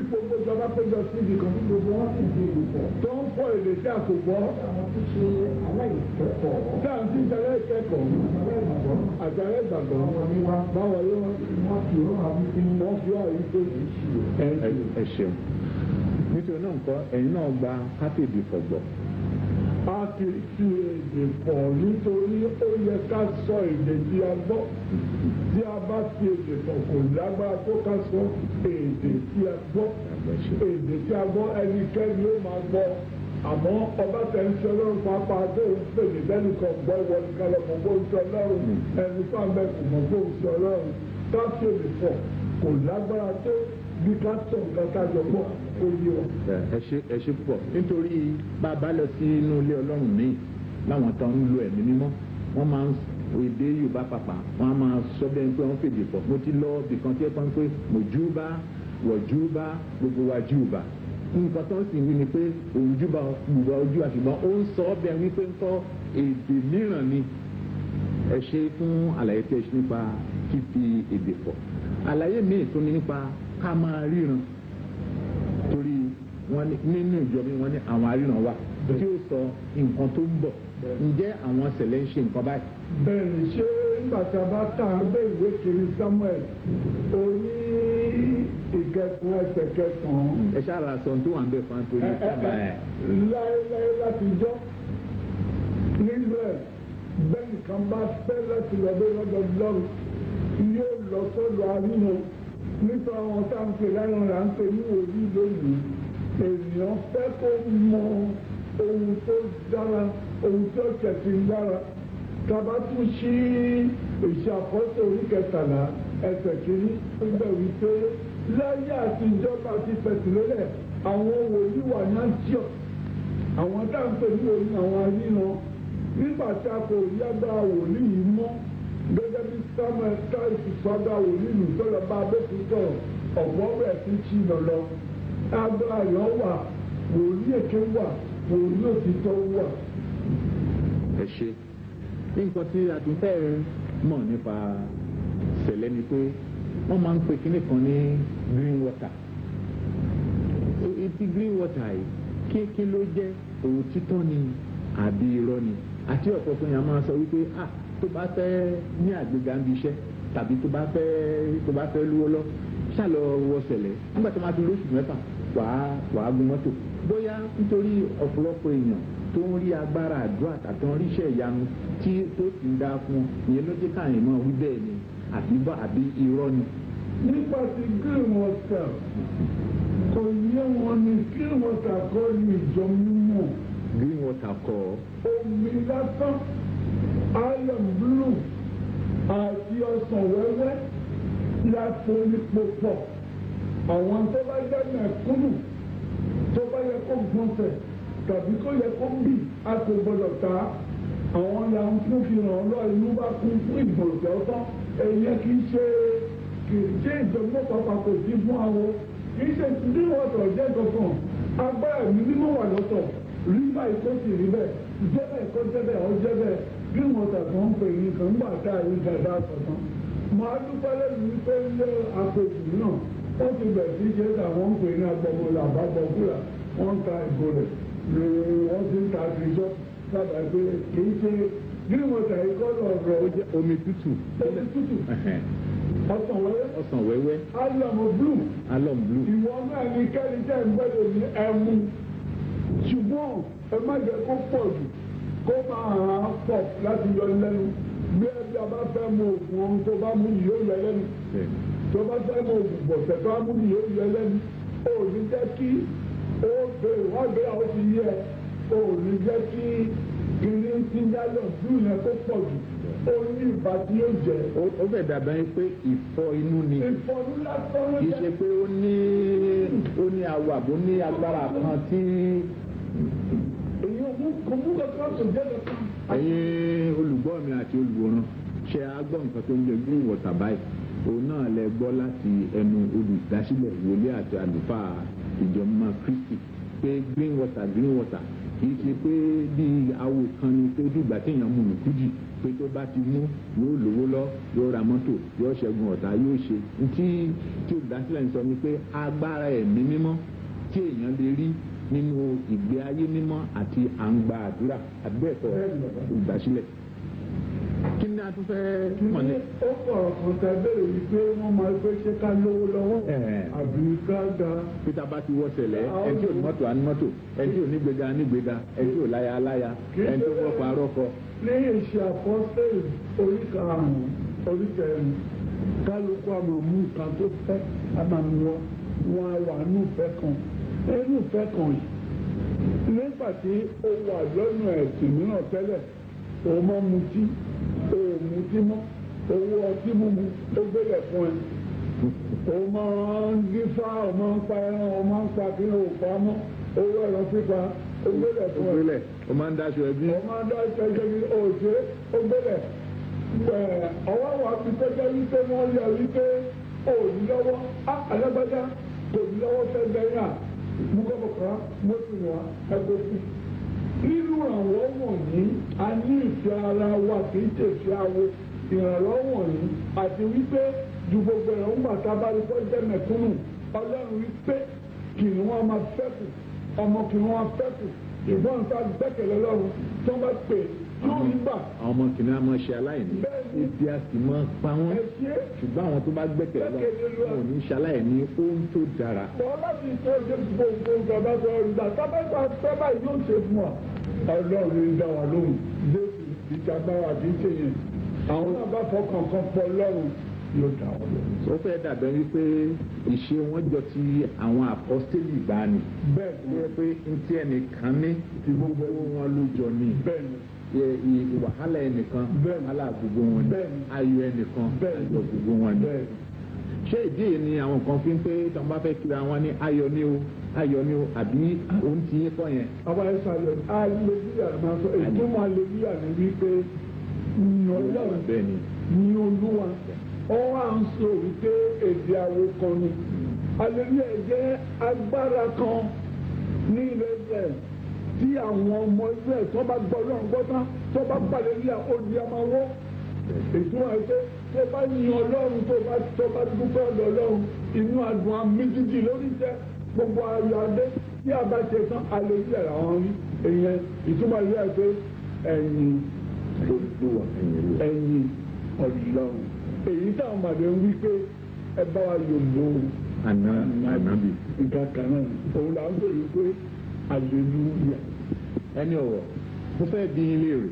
gbogbo ìjọba péjọ síbi kan tí gbogbo wọn sì di ìlúpọ̀. tó ń fọ èdè tí a kò gbọ́ àwọn tó ṣe aláìkẹ́kọ̀ọ́. tí a ń ti tẹ̀lé ìkẹ́kọ̀ọ́ aláìgbàgbọ́. àti alẹ́ ìgbàgbọ́ àwọn ni wá. báwo ló wọ́n fi ó hàn wípé wọ́n fi àyè tó yìí sí o. ẹ ẹ ṣeun nítorí náà nǹkan ẹ̀yin náà gba káfíìdì fọ̀gbọ̀ a ti fi èdè pọ̀ nítorí ó yẹ ká sọ èdè tí a gbọ́ tí a bá fi èdè pọ̀ kò lágbára tó ká sọ èdè tí a gbọ́ èdè tí a gbọ́ ẹnikẹ́ni ló máa gbọ́ àmọ́ ọba tẹ̀sán lọ́rùn pápá tó ń pè ní bẹ́ẹ̀ni kan gbọ́ ìwọ ní kálọ̀ mọ̀ bó ń sọ lọ́rùn ẹni fáwọn ẹ̀kọ́ mọ̀ bó ń sọ lọ́rùn ká fi èdè pọ̀ kò lágbára tó bí ká sọ nǹkan ká jọ gbọ́ kó yé wa. ẹ ṣe ẹ ṣe púpọ̀ nítorí bá a bá lọ sí inú ilé ọlọ́run míì láwọn tó ń lo ẹ̀mí mímọ́ wọ́n máa ń èdè yorùbá pàpà wọ́n á máa sọ bẹ́ẹ̀ pé wọ́n fèdè pọ̀ mo ti lọ bìkan tí ẹ pọ́n pé mojúbà wọ̀júbà gbogbo wa júbà nǹkan tó ń sì wí ni pé òjúbà gbogbo ojú àṣùgbọ́n ó ń sọ ọ́ bẹ́ẹ̀ wípé ń kọ́ èdè mìíràn ni ẹ ṣe fún àlàyé tí ẹ ṣe nípa fífi èdè pọ̀ àlàyé míì tó ní nípa ká máa ríran torí wọn nínú ìjọ mi wọn ní àwọn aríran wà tí ó sọ nǹkan tó ń bọ̀ ǹjẹ́ àwọn ṣẹlẹ̀ ń ṣe nǹkan báyìí. bẹ́ẹ̀ni ṣé nígbà tí a bá tà á bẹ ìwé kiri samuel orí ìkẹkùn ẹsẹ̀ kẹsàn-án. ẹ ṣáà ra sọ tó wà ń bẹ fún antori sábà ẹ. láéláé láti jọ nílẹ̀ bẹ́ẹ̀ nìkan bá fẹ́ láti lọ bẹ lọ́dọ̀ lọ́rùn yóò lọ sọ́dọ̀ àríwọ nípa àwọn tá à ń pè láyọ̀ là ń pè ní òbí lónìí ènìyàn fẹ́ kó mọ ohun tó dára ohun tó tẹ̀sí dára tàbá tún sí ìṣàkóso orí kẹtàlá ẹsẹ̀ kìíní nígbà wípé láyé àtijọ́ bá ti fẹ̀sì lélẹ̀ àwọn wòlíì wà ní àjọ àwọn tá à ń pè ní òní àwọn aríran nígbà tí a kò rí agbára wòlíì yìí mọ́ gẹ́gẹ́ bí samuel táìsì sọ́dọ̀ wòlíì nù tó lọ bá abẹ́kútọ̀ ọ̀gbọ́n rẹ̀ ti ṣì lọ lọ agbára yọ̀ wà wòlíì èké wà wòlíì òtítọ́ wà. ẹ ṣe nǹkan tí a tún fẹ́ mọ̀ nípa ṣẹlẹ̀ ni pé wọ́n máa ń pe kinní kan ní green water etí green water yìí kí kí ló jẹ́ òtítọ́ ni àbí irọ́ ni àti ọ̀pọ̀ tó yàn máa sọ wípé ah tó bá fẹ́ ní àgbéga ń bi iṣẹ́ tàbí tó bá fẹ́ tó bá fẹ́ lúwọ́ lọ ṣàlọ wọ ṣẹlẹ̀ nígbà tó máa fi lóṣù mẹ́fà wàá wàá gun mọ́tò bóyá nítorí ọ̀pọ̀lọpọ̀ èèyàn tó ń rí agbára àdúrà tàbí wọn ríṣẹ́ ìyanu tí tó sì ń dá fún ìyẹn ló jẹ́ káàyàn máa wí bẹ́ẹ̀ ni àbí bá àbí irọ́ ni. nípa ti green water kò yé wọn ní green water kọ́ ní ìjọ mímọ́ green water kọ́ omi lásán iron blue àti ọsàn wẹ́wẹ́ la forí pòpọ̀ àwọn tó bá jẹ́ mẹ̀kúnnù tó bá yẹ kó gbọ̀nsẹ̀ tàbí kó yẹ kó bì á kò gbọdọ̀ ta àwọn là ń fún fi ràn ọ́ lọ inú bá kún fún ìgbọ̀nsẹ̀ ọ̀tán èyí kì í ṣe kì í ṣe ìjọba pàpà kò sí fún àwọn kì í ṣe bí wọ́tọ̀ jẹ́ kankan agbára mi mímọ́ wà lọ́tọ̀ rí báyìí kó sì rí bẹ́ẹ̀ jẹ́bẹ̀ kó jẹ́bẹ̀ ọ́ jẹ́bẹ̀ bí wọ́tọ̀ tó ń pè ní kan gbà tá a rí dada sọ̀tàn màá dúpẹ́ lẹ́nu wípé ilé àpèjì náà ó ti bẹ̀ sí ṣe àwọn ń pè ní agbọmọlà àbábọ̀kúrà wọ́n ń ta ìbò rẹ̀ ni wọ́n ti ń ta àtijọ́ sábà pé kì í ṣe bí wọ́tọ̀ yìí kọ́ lọ́ọ̀rọ̀ ó jẹ́ omi tútù omi tútù ọsàn wẹ́wẹ́ ọsàn wẹ́wẹ́ álọ̀mù blue alum blue ìwọ náà ní kẹ́ni tẹ́ ń gbẹ́dọ̀ ní ẹmu ṣùgbọ́n ẹ má jẹ́ kó pọ̀ jù kó máa hàn án pọ̀ láti yọ lẹ́nu bí ẹbí a bá fẹ́ mu oògùn ohun tó bá mú yìí ó yọ lẹ́nu bẹ́ẹ̀ tó bá fẹ́ mu oògùn bọ̀sẹ̀ tó bá mú yìí ó yọ lẹ́nu ó ní jẹ́ kí ó bèrè wọ́n gbé àwọn ti yẹ ó ní jẹ́ kí kiri ti yálọ̀ jù yẹn kó pọ̀ jù ó ní ìbá tí yóò jẹ́ ó- ó fẹ́ dàbẹ́ yín pé ìfọ inú ni ìfọ̀nù lásán ló kì í jẹ́ ṣe pé ó ní ó ní awọ àbó ní agbára kan tí èyí ò mú kò mú kankan tó jẹ́ kankan. ẹ̀yin olùgbọ́ mi àti olùwòran ṣe agbọ́ nǹkan tó ń jẹ green water báyìí òun náà lẹ gbọ́ láti ẹnu olùdásílẹ̀ wòlíì àti àlùfáà ìjọba kristi pé green water green water kì í ṣe pé bíi awo kan ni tó dìgbà téèyàn mú lùkújì pé tó bá ti mú yóò lówó lọ yóò ra mọ́tò yóò ṣẹ́gun ọ̀tá yóò ṣe tí tí olùdásílẹ̀ ń sọ ni pé agbára ẹ̀mí mímọ́ tí èèyàn lè rí nínú ìgbé ayé mímọ́ àti àǹgbà àdúrà àbẹ́ẹ̀kọ́ olùdásílẹ̀ kí ni a tún fẹ́ mọ̀ ní. ó sọ̀rọ̀ kan tẹ bẹ́ẹ̀ wípé wọ́n máa gbé ṣé ká lówó lọ́wọ́ Ẹ̀ẹ̀. àbí ká da peter bá ti wọ́ sẹ̀lẹ̀ ẹni tí ò ní mọ́tò á ní mọ́tò ẹni tí ò ní gbéga á ní gbéga ẹni tí ò láya á láya ẹni tó wọ́pọ̀ arọ́kọ. lẹ́yìn iṣẹ́ àpọ́sẹ̀lì orí karùn-ún orí kẹrin kálukú àmọ̀ mú nǹkan tó fẹ́ àmàmúwọ́ wọn á wà nù fẹ́ kan nínú fẹ́ kan yìí nígbà tí ó wà lọ́nà ẹ̀sìn mìíràn tẹ́lẹ̀ òun máa mutí òun mutí mọ́ owó ọtí mímu ó gbélé fún ẹ òun máa ń dífá òun máa ń pa ẹran òun máa ń pa kí ló pa mọ́ owó ẹ̀rọ pípa ó gbélé fún ẹ ògbélẹ̀ o máa ń daṣọ ẹbí. ọmọ adá ìtẹ́jẹ́ bí òṣè ó gbélẹ̀ ọwọ́ wa fi tẹ́jẹ́ wípé wọ́n yẹ wípé òní lọ́wọ́ á alágbájá kò ní lọ́wọ́ fẹ́ bẹ́yà mú kọ́kọ́kọ́ mọ́tò wa ẹgbẹ́ sí. nínú àwọn wọ̀nyí a ní ìfẹ́ ara wa kì í tètè awo ìrànlọ́wọ́ wọ̀nyí àti wípé ju gbogbo ẹ̀rọ ń gbàtà bá rí kọ́ jẹ́ mẹ̀kúnnù ọlọ́run wípé kìnnìún wọn máa fẹ́kù ọmọ kìnnìún wọn fẹ́kù ìbọn ta gbẹ́kẹ̀lé lọ́run tí wọ́n bá pè yóò rí gbà àwọn ọmọ kìnìún á máa ṣe aláìní Bẹ́ẹ̀ni. ebi a sì máa pa wọ́n ẹ ṣe é. ṣùgbọ́n àwọn tó bá gbẹ́kẹ̀lé lọ Gbẹ́kẹ̀lé Ọlọ́run. wọn ò ní ṣaláìní ohun tó dára. bọ́ láti ṣe ṣe gbogbo ìjọba sọ ìgbà tábàgbà sábà yóò ṣe fún wa. ọlọ́run ń dá wa lóhùn jésù ìjàgbára àti ṣe yẹn àwọn náà bá fọkàn kan pọ̀ lọ́rùn yóò dá wa lóhùn. ó fẹ́ dàbẹ̀ wípé ìṣe wọn jọ ti àwọn àpọ́stélì ìgbàanì. bẹ́ẹ̀ ó ni yẹ pé ntí ẹnìkan ní ti gbogbo wọn ló jọ ní. bẹ́ẹ̀ ni Ẹ- ì- wàhálà ẹnìkan Bẹ́ẹ̀ni. wàhálà gbogbo wọn ni Bẹ́ẹ̀ni. ayọ̀ ẹnìkan Bẹ́ẹ̀ni. ayọ̀ gbogbo wọn ni. bẹ́ẹ̀ ni. ṣé ìdí yìí ni àwọn kan fi ń pé tí wọn bá fẹ́ kíra wọn ní ayọ̀ ni o ayọ̀ ni o àbí òun ti yín kọ́ yẹn. àwọn ẹ̀sán ayọ̀ aleluya máa sọ ìtumọ̀ aleluya ni wípé ní ọlọ́run bẹ́ẹ̀ ni ní olúwa ó wà ń sọ wípé èdè àwo kan ni aleluya jẹ́ agbára kan ní ilẹ̀ Israẹl tí àwọn ọmọ Israẹl tó bá gbọ́ lọ́run gbọ́ tán tó bá pàdé ní odi amáwọ́ ìtumọ̀ ẹ̀ pé tó bá yin ọlọ́run tó bá tó bá dúpẹ́ ọ̀dọ̀ ọlọ́run inú adùn àmì jíjì lórí jẹ́ gbogbo ayọ̀ adé tí a bá ṣe tán aleluya làwọn rí èèyàn ìtumọ̀ ìlú ẹ̀ pé ẹ̀yìn olùdó ẹ̀yìn ọlọ́run èyí táwọn màdé ń wí pé ẹ bá wa yọ̀ lóhùn àná ànábì. nǹkan kan náà òun là ń bèrè pé aleluya. ẹni ọ̀rọ̀ mo fẹ́ bí ilé rẹ̀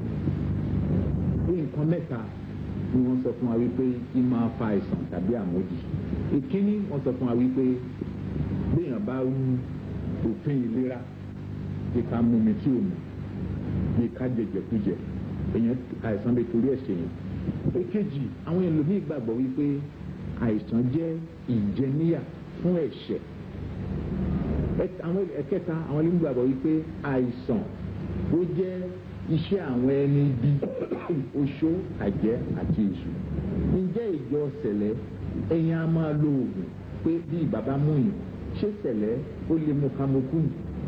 bí nǹkan mẹ́ta ni wọ́n sọ fún wa wípé kí máa fa àìsàn tàbí àmójì ìkíní wọ́n sọ fún wa wípé béèyàn bá rú òfin ìlera bí ká mú mi tí ò mú bí ká jẹjẹkújẹ èèyàn àìsàn lè torí ẹ̀ ṣe yẹn èkejì àwọn ẹlòmíì gbàgbọ́ wípé àìsàn jẹ́ ìjẹníyà fún ẹ̀ṣẹ̀ Ẹ- àwọn ẹ̀kẹta àwọn ẹlẹ́nu gbàgbọ́ wípé àìsàn ó jẹ́ iṣẹ́ àwọn ẹni bí oṣó àjẹ́ àti èṣù ǹjẹ́ ìjọ sẹ̀lẹ̀ ẹ̀yin á máa lo oògùn pé bí bàbá mú yìí ṣé sẹ̀lẹ̀ ó lè mú kamokú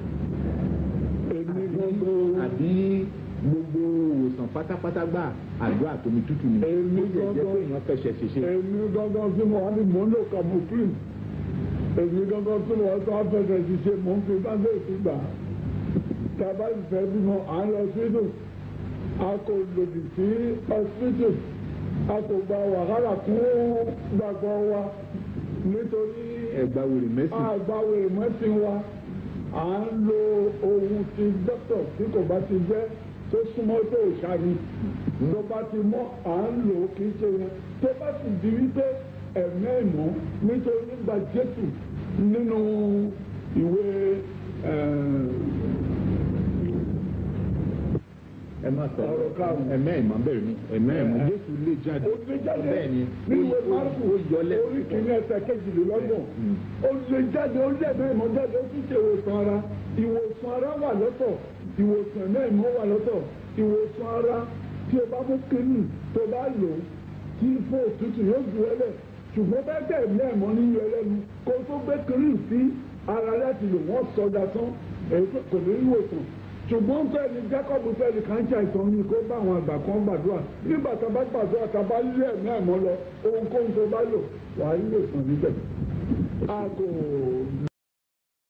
èmi gbogbo àbí gbogbo òwòsàn pátápátá gbà àdó àtomi tútù ni Èmi ó jẹ́ jẹ́ gangan- pé èèyàn fẹsẹ̀ ṣèṣe èmi gángan tí mo wá ní mò ń lò kamofin èmi gángan tí mo wá tó afẹ́fẹ́ ti ṣe mò ń fi báńdé sí gbà tàbá ìfẹ́ bímọ à ń lọ sínú a kò lòdì sí hospital a kò gba wàhálà fún gbàgbọ́ wa nítorí ẹgbà wèrè mẹ́sìn àgbáwo ìmọ̀sìn wa à ń lo ohun ti dókítà tí kò bá ti jẹ́ tó súnmọ́ tó ìṣàní tó bá ti mọ́ à ń lò ó kì í ṣe yẹn tó bá sì di wípé ẹ̀mẹ́ ìmọ̀ nítorí nígbà Jésù nínú ìwé ẹ má sọ Ọ̀rọ̀ karùn-ún. ẹ̀mẹ́ ìmọ̀ bẹ̀rẹ̀ ni ẹ̀mẹ́ ìmọ̀ Ẹ̀. Jésù lè jáde ó lè jáde bẹ́ẹ̀ ni nínú ìwé ó- ó- Márùkù ó yọ lẹ́sìn orí kìíní ẹsẹ̀ kejìlélọ́gbọ̀n Mm. ó lè jáde ó lè bẹ́ẹ̀ mọ́ jáde ó tún ṣe ìwòsàn ara ìwòsàn ara wà lọ́tọ̀ ìwòsàn náà ìmọ̀ wà lọ́tọ̀ ìwòsàn ara tí o bá mú kínní tó bá lò ó tí fún òtútù yóò ju ẹlẹ̀ ṣùgbọ́n bẹ́ẹ̀ tẹ̀ náà mọ́ nínú ẹlẹ́nu kó tó gbé kínní sí ara láti lò wọ́n sọdá tán èyí tó kò ní ìwòsàn ṣùgbọ́n fẹ́ẹ̀ni Jacob fẹ́ẹ̀ni kàn ṣe àìsàn ni kó bá àwọn àgbà kan gbàdúrà nígbà tá a bá gbàdúrà tá a bá lé ẹ̀mí àìmọ́ lọ ohunkóhun tó bá lò wàá lè sàn níbẹ̀. aago